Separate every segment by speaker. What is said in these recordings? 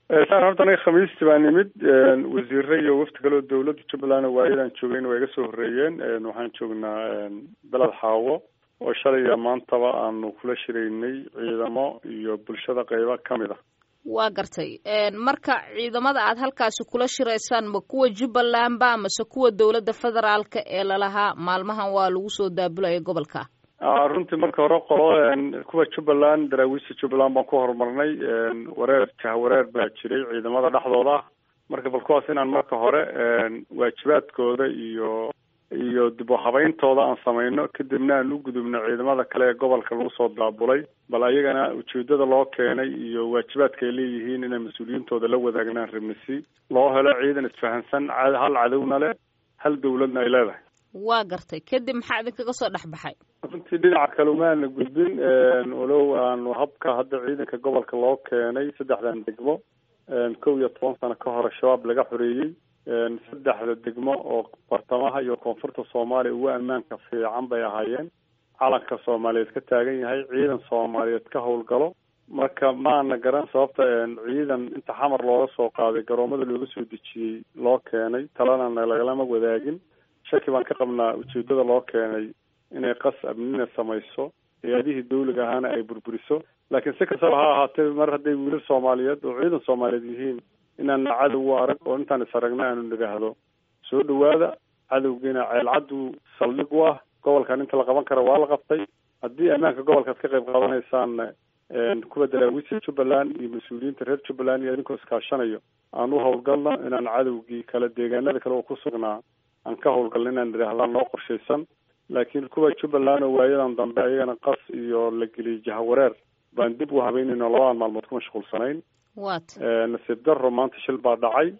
Speaker 1: saan horta aniga khamiistii baa nimid wasiire iyo wafti kale oo dawladda jubbaland waayadan joogeen waa iga soo horreeyeen waxaan joognaa beled xaawo oo shalay iyo maantaba aanu kula shiraynay ciidamo iyo bulshada qeybo kamid ah
Speaker 2: waa gartay marka ciidamada aad halkaasi kula shiraysaan ma kuwa jubbaland ba mase kuwa dowladda federaalka ee lalahaa maalmahan waa lagu soo daabulaya gobolka
Speaker 1: runtii marka hore qolo kuwa jubbaland daraawiista jubbaland baan ku horumarnay wareer jahwareer baa jiray ciidamada dhexdooda marka bal kuwaas inaan marka hore waajibaadkooda iyo iyo dib u habayntooda aan samayno kadibna aan u gudubno ciidamada kale ee gobolka lagu soo daabulay bal ayagana ujeedada loo keenay iyo waajibaadka ay leeyihiin inay mas-uuliyiintooda la wadaagnaan rabnisi loo helo ciidan isfahansan hal cadowna leh hal dawladna ay leedahay
Speaker 2: waa gartay kadib maxaa idinkaga soo dhex baxay
Speaker 1: runtii dhinaca kale umaana gudbin walow aanu habka hadda ciidanka gobolka loo keenay saddexdan degmo kow iyo toban sano ka hore shabaab laga xoreeyey saddexda degmo oo bartamaha iyo koonfurta soomaaliya ugu ammaanka fiican bay ahaayeen calanka soomaaliyeed ka taagan yahay ciidan soomaaliyeed ka howlgalo marka maana garan sababta ciidan inta xamar looga soo qaaday garoomada looga soo dejiyey loo keenay talana lagalama wadaagin shaki baan ka qabnaa ujeedada loo keenay inay qas amnina samayso hay-adihii dawliga ahaana ay burburiso laakiin si kastaba ha ahaatee mar hadday wiilal soomaaliyeed oo ciidan soomaaliyeed yihiin inaana cadow u arag oo intaan is aragna aanu nidhaahdo soo dhawaada cadowgiina ceelcaddu saldhig u ah gobolkan inta la qaban kara waa la qabtay haddii ammaanka gobolkaad ka qayb qaadanaysaanna kuwa daraawiista jubbaland iyo mas-uuliyiinta reer jubbaland iyo idinkoo iskaashanayo aan u howlgalno inaan cadowgii kale deegaanada kale oo ku sugnaa aan ka howlgalno inaan nidhaahdaan noo qorshaysan laakiin kuwa jubbaland oo waayadan dambe ayagana qas iyo la geliyay jahawareer baan dib u habeynayno labadan maalmood ku mashquulsanayn
Speaker 2: wat
Speaker 1: nasiib daro maanta shil baa dhacay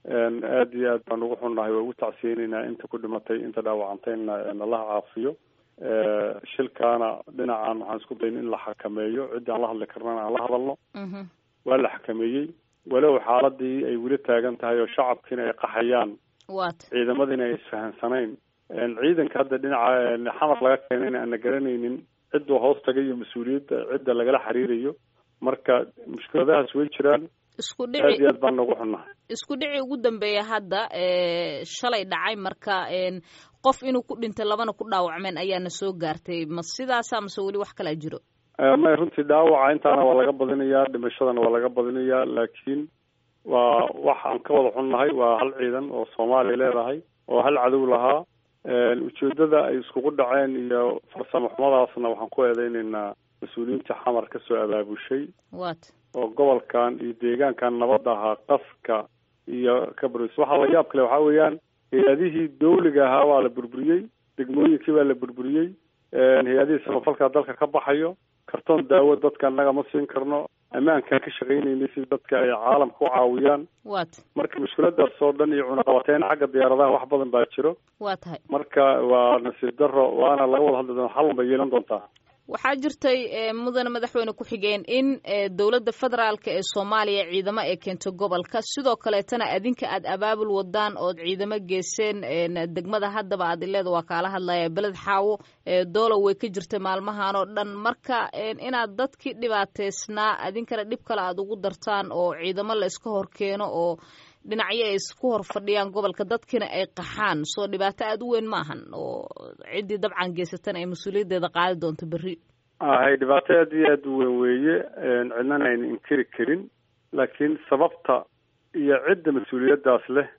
Speaker 1: aad iyo aad baan ugu xunnahay waa ugu tacsiyeynaynaa inta ku dhimatay inta dhaawacantayna nalaha caafiyo shilkaana dhinacan waxaan isku dayn in la xakameeyo ciddii aan la hadli karnana aan la hadalno waa la xakameeyey walow xaaladii ay weli taagan tahay oo shacabkiina ay qaxayaan
Speaker 2: wat
Speaker 1: ciidamadiina ay isfahansanayn ciidanka hadda dhinaca xamar laga keenayna aan la garanaynin cidduu hoos tagay iyo mas-uuliyadda cidda lagala xiriirayo marka mushkiladahaas way jiraan
Speaker 2: isku
Speaker 1: aad
Speaker 2: dhici
Speaker 1: iyo aad baan noogu xunnahay
Speaker 2: isku dhici ugu dambeeya hadda shalay dhacay marka qof inuu ku dhintay labana ku dhaawacmeen ayaana soo gaartay ma sidaasa mase weli wax kalaa jiro
Speaker 1: may runtii dhaawaca intaana waa laga badinayaa dhimashadana waa laga badinayaa laakiin waa wax aan ka wada xunnahay waa hal ciidan oo soomaaliya leedahay oo hal cadow lahaa ujeedada ay iskugu dhaceen iyo farsamo xumadaasna waxaan ku eedeynaynaa mas-uuliyiinta xamar ka soo abaabushay
Speaker 2: wat
Speaker 1: oo gobolkan iyo deegaankan nabadda ahaa qaska iyo ka buris waxaa la yaab kale waxaa weeyaan hay-adihii dawliga ahaa waa la burburiyey degmooyinkii baa la burburiyey hay-adihii samafalka dalka ka baxayo kartoon daawo dadka annaga ma siin karno ammaankaan ka shaqaynaynay si dadka ay caalamka u caawiyaan
Speaker 2: wat
Speaker 1: marka mushkiladaas oo dhan iyo cunaqabateyn xagga diyaaradaha wax badan baa jiro
Speaker 2: waa tahay
Speaker 1: marka waa nasiib daro waana laga wada hadli doona xal bay yeelan doontaa
Speaker 2: waxaa jirtay mudane madaxweyne ku-xigeen in dowladda federaalka ee soomaaliya ciidamo ay keento gobolka sidoo kaleetana adinka aad abaabul wadaan ood ciidamo geeseen degmada haddaba aad ileeda waa kaala hadlaya beled xaawo doolow way ka jirtay maalmahan oo dhan marka inaad dadkii dhibaateysnaa adinkana dhib kale aad ugu dartaan oo ciidamo la iska hor keeno oo dhinacyo ay isku hor fadhiyaan gobolka dadkiina ay qaxaan soo dhibaato aada u weyn maahan oo ciddii dabcan geysatana ay mas-uuliyaddeeda qaadi doonto berri
Speaker 1: hay dhibaato aad iyo aad u weyn weeye cidnana ayna inkiri karin laakiin sababta iyo cidda mas-uuliyaddaas leh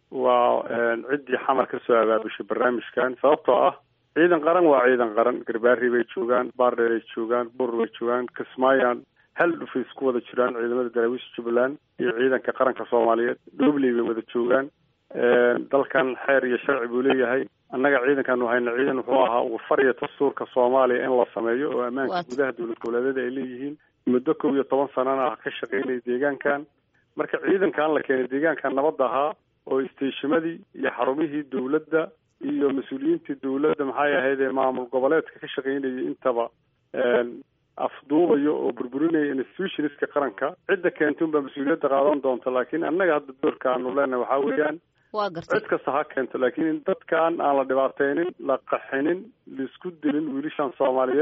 Speaker 1: waa ciddii xamar ka soo abaabushay barnaamijkan sababtoo ah ciidan qaran waa ciidan qaran garbaari bay joogaan baardheer ay joogaan buur bay joogaan kismaayan hal dhufay isku wada jiraan ciidamada daraawiisha jubbaland iyo ciidanka qaranka soomaaliyeed dhobley bay wada joogaan dalkan xeer iyo sharci buu leeyahay annaga ciidankan hayna ciidan wuxuu ahaa ugu fariya dastuurka soomaaliya in la sameeyo oo ammaanka gudaha dowlad goboleedyada ay leeyihiin muddo kow iyo toban sanana ah ka shaqaynaya deegaankan marka ciidankan la keenay deegaankan nabadda ahaa oo isteeshimadii iyo xarumihii dowladda iyo mas-uuliyiintii dowladda maxay ahayd ee maamul goboleedka ka shaqaynayay intaba afduubayo oo burburinaya institutionska qaranka cidda keentun baa mas-uuliyadda qaadan doonta laakiin annaga hadda doorka aanu leenahay waxaa weeyaan
Speaker 2: waa gartay
Speaker 1: cid kasta ha keento laakiin in dadkan aan la dhibaateynin la qaxinin laisku dilin wiilashan soomaaliyeed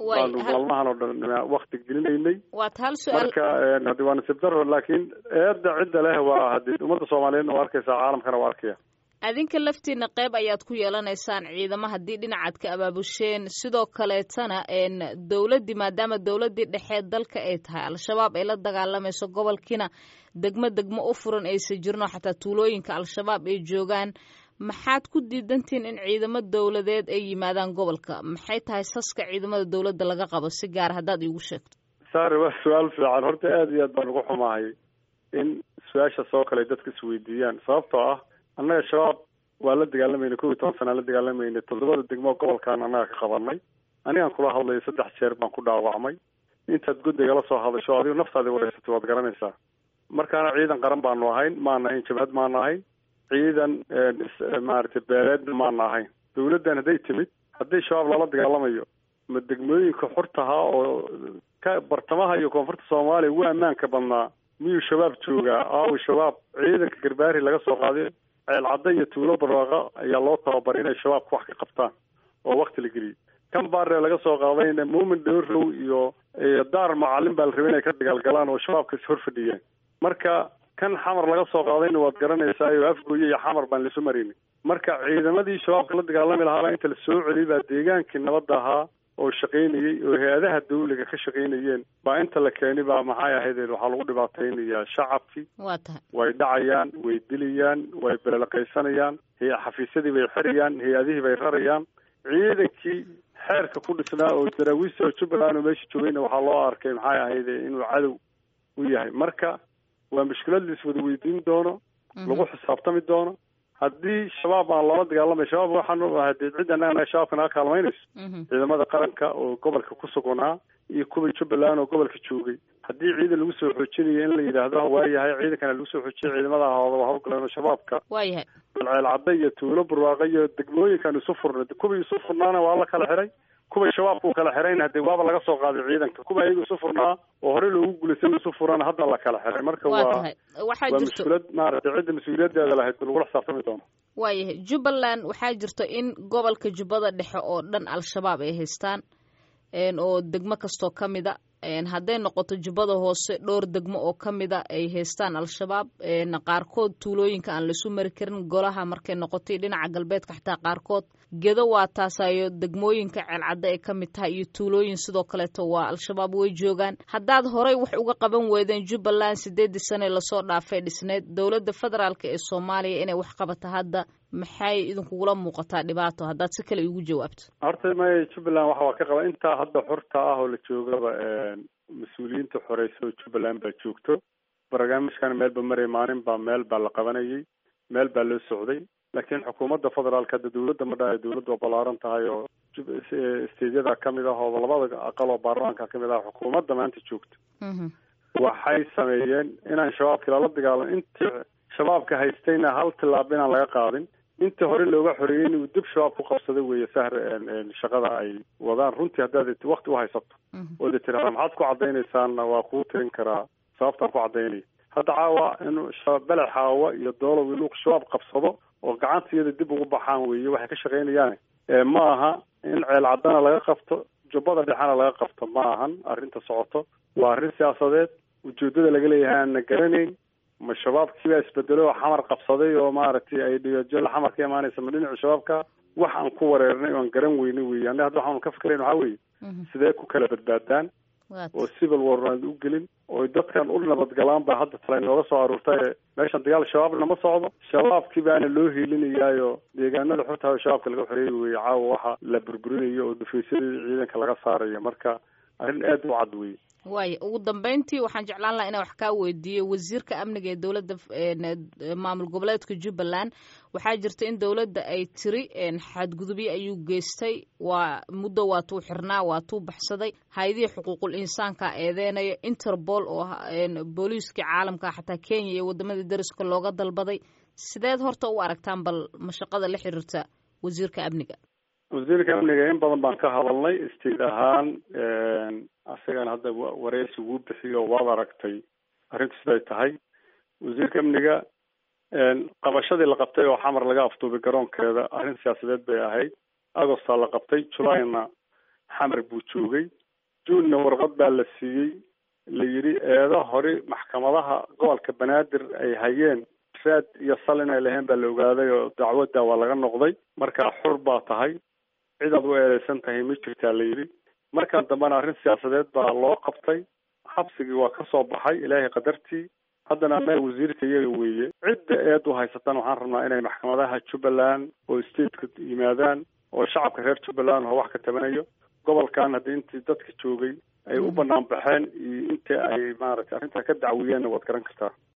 Speaker 1: baanu maalmahan oo dhan wakti gelinaynay
Speaker 2: waad hal su-aal
Speaker 1: marka hadi waa nasiib daro laakiin eedda cidda leh waa hadi ummadda soomaaliyeedna waa arkaysaa caalamkana waa arkaya
Speaker 2: adinka laftiina qeyb ayaad ku yeelanaysaan ciidamo haddii dhinacaad ka abaabusheen sidoo kaleetana dowladdii maadaama dowladdii dhexeed dalka ay tahay al-shabaab ay la dagaalamayso gobolkiina degmo degmo u furan aysa jirno xataa tuulooyinka al-shabaab ay joogaan maxaad ku diidantihiin in ciidamo dowladeed ay yimaadaan gobolka maxay tahay saska ciidamada dowladda laga qabo si gaar haddaad iigu sheegto
Speaker 1: sare waa su-aal fiican horta aada iyo aad baan ugu xumahay in su-aasha soo kale dadka isweydiiyaan sababtoo ah annaga shabaab waa la dagaalamayna kow iyo toban sanaa la dagaalamayna toddobada degmo gobolkan annaga ka qabanay anigaan kula hadlayo saddex jeer baan ku dhaawacmay intaad guddigala soo hadasho adigo naftaadi wareysatay waad garanaysaa markaana ciidan qaran baanu ahayn maana ahayn jabhad maana ahayn ciidan maaragtay beeleedna maana ahayn dawladdan hadday timid haddii shabaab lala dagaalamayo ma degmooyinka xurtahaa oo ka bartamaha iyo koonfurta soomaaliya ugu ammaanka badnaa miyuu shabaab joogaa aawi shabaab ciidanka garbaari laga soo qaaday ceelcadda iyo tuulo barwaaqa ayaa loo tababaray inay shabaabka wax ka qabtaan oo wakti la geliyey kan baaree laga soo qaadayna muumin dhowrow iyo daar macalin baa la rabay inay ka dagaalgalaan oo shabaabka is hor fadhiyeen marka kan xamar laga soo qaadayna waad garanaysaa oo afgooye iyo xamar baan laisu maraynin marka ciidamadii shabaabka la dagaalami lahaabaa inta la soo celiyay baa deegaankii nabadda ahaa oo shaqaynayey oo hay-adaha dawliga ka shaqaynayeen baa inta la keeni baa maxay ahaydeen waxaa lagu dhibaataynayaa shacabkii
Speaker 2: waa tahay
Speaker 1: way dhacayaan way dilayaan way belelaqaysanayaan xafiisyadii bay xirayaan hay-adihii bay rarayaan ciidankii xeerka ku dhisnaa oo daraawiista oo jubbaland oo meesha joogayna waxaa loo arkay maxay ahayde inuu cadow u yahay marka waa mushkilad la iswada weydiin doono lagu xisaabtami doono haddii shabaab aan lala dagaalamay shabaab waxaan hadee cid annaga shabaabka naga kaalmaynayso ciidamada qaranka oo gobolka ku sugnaa iyo kuwii jubbaland oo gobolka joogay haddii ciidan lagu soo xoojinayo in la yidhaahdo waayahay ciidankana lagu soo xoojiyay ciidamada ahooda waa hawlgaleen oo shabaabka
Speaker 2: waayahay
Speaker 1: ceelcadda iyo tuulo barwaaqa iyo degmooyinkan isu furnay kuwii isu furnaana waa la kala xiray kuway shabaabku kala xirayna hadee waaba laga soo qaaday ciidanka kuwa ayaga isu furnaa oo horey loogu guulaystay isu furana hadda la kala xiray marka waa
Speaker 2: waxaa
Speaker 1: waa
Speaker 2: jirto
Speaker 1: mushkilad maaragtay cidda mas-uuliyadeeda lahayd lagula xisaabtami doono
Speaker 2: waayahay jubbaland waxaa jirto in gobolka jubbada dhexe oo dhan al-shabaab ay haystaan oo degmo kastoo ka mida hadday noqoto jubbada hoose dhowr degmo oo ka mida ay haystaan al-shabaab qaarkood tuulooyinka aan laisu mari karin golaha markay noqotay dhinaca galbeedka xataa qaarkood gedo waa taasayo degmooyinka ceelcadda ay ka mid tahay iyo tuulooyin sidoo kaleeto waa al-shabaab way joogaan haddaad horey wax uga qaban weydeen jubbaland sideedii sane lasoo dhaafay dhisneed dowladda federaalk ee soomaaliya inay wax qabato hadda maxay idinkugula muuqataa dhibaato haddaad si kale igu jawaabto
Speaker 1: horta may jubbaland waxa waa ka qaba intaa hadda xurta ah oo la joogaba mas-uuliyiinta xoreysa oo jubbaland baa joogto barnaamijkana meelba maray maalin baa meel baa la qabanayay meel baa loo socday laakiin xukuumadda federaalka hadda dawladda ma dhahay dawladdu waa ballaaran tahay oo steedyada kamid ah oo labada aqal oo baarlamaanka kamid ah xukuumadda maanta joogta waxay sameeyeen inaan shabaabkii lala dagaalan intii shabaabka haystayna hal tilaab inaan laga qaadin intii hore looga xoreeyey inuu dib shabaab ku qabsaday weeye sahr shaqada ay wadaan runtii haddaad wakti u haysato ood tiraada maxaad ku caddaynaysaanna waa kuu tirin karaa sababtaan ku caddaynaya hadda caawa inuu beled xaawa iyo doolow inuu shabaab qabsado oo gacanta iyada dib ugu baxaan weeye waxay ka shaqaynayaan ma aha in ceel caddana laga qabto jubbada dhexena laga qabto ma ahan arrinta socoto waa arrin siyaasadeed ujeedada laga leeyahay aanna garanayn ma shabaabkiibaa isbedelay oo xamar qabsaday oo maaragtay ay dhiyoojela xamar ka imaanaysa ma dhinaca shabaabka wax aan ku wareernay oan garan weynay wey anna hadda waxaanu ka fikirayn waxaa weeye sidee ku kala badbaadaan oo civil war aan u gelin oo dadkan u nabadgalaan baa hadda tala inooga soo aruurtay meeshan dagaal shabaabna ma socdo shabaabkii baana loo hiilinayaayo deegaanada xurtaa shabaabka laga xoreeyay weye caawa waxa la burburinayo oo dhufaysadii ciidanka laga saarayo marka arrin aad u cad weye
Speaker 2: waaya ugu dambeyntii waxaan jeclaan lahaa inaan wax kaa weydiiyo wasiirka amniga ee dowladda maamul goboleedka jubbaland waxaa jirta in dowladda ay tiri xadgudubyo ayuu geystay waa muddo waatuu xirnaa waatuu baxsaday hay-adihii xuquuqul insaanka eedeynayo interpol oo booliiskii caalamka xataa kenya iyo wadamadii dariska looga dalbaday sideed horta u aragtaan bal mashaqada la xiriirta wasiirka amniga
Speaker 1: wasiirka amniga in badan baan ka hadalnay istiid ahaan asagana hadda wareysi wuu bixiyo waad aragtay arrintu siday tahay wasiirka amniga qabashadii la qabtay oo xamar laga afduubay garoonkeeda arrin siyaasadeed bay ahayd agostaa la qabtay julayna xamar buu joogay juunna warqad baa la siiyey la yidhi eedo hore maxkamadaha gobolka banaadir ay hayeen raad iyo sal inay lahayn baa la ogaaday oo dacwadda waa laga noqday markaa xur baa tahay cid aad u eedeysan tahay ma jirtaa la yidhi markan dambena arrin siyaasadeed baa loo qabtay xabsigii waa ka soo baxay ilaahay qadartii haddana meel wasiirka iyaga weeye cidda eed u haysatan waxaan rabnaa inay maxkamadaha jubbaland oo stateka yimaadaan oo shacabka reer jubbaland oo wax ka tabanayo gobolkan haddii intii dadka joogay ay u banaan baxeen iyo intii ay maaragtay arrintaa ka dacwiyeenna waad garan kartaa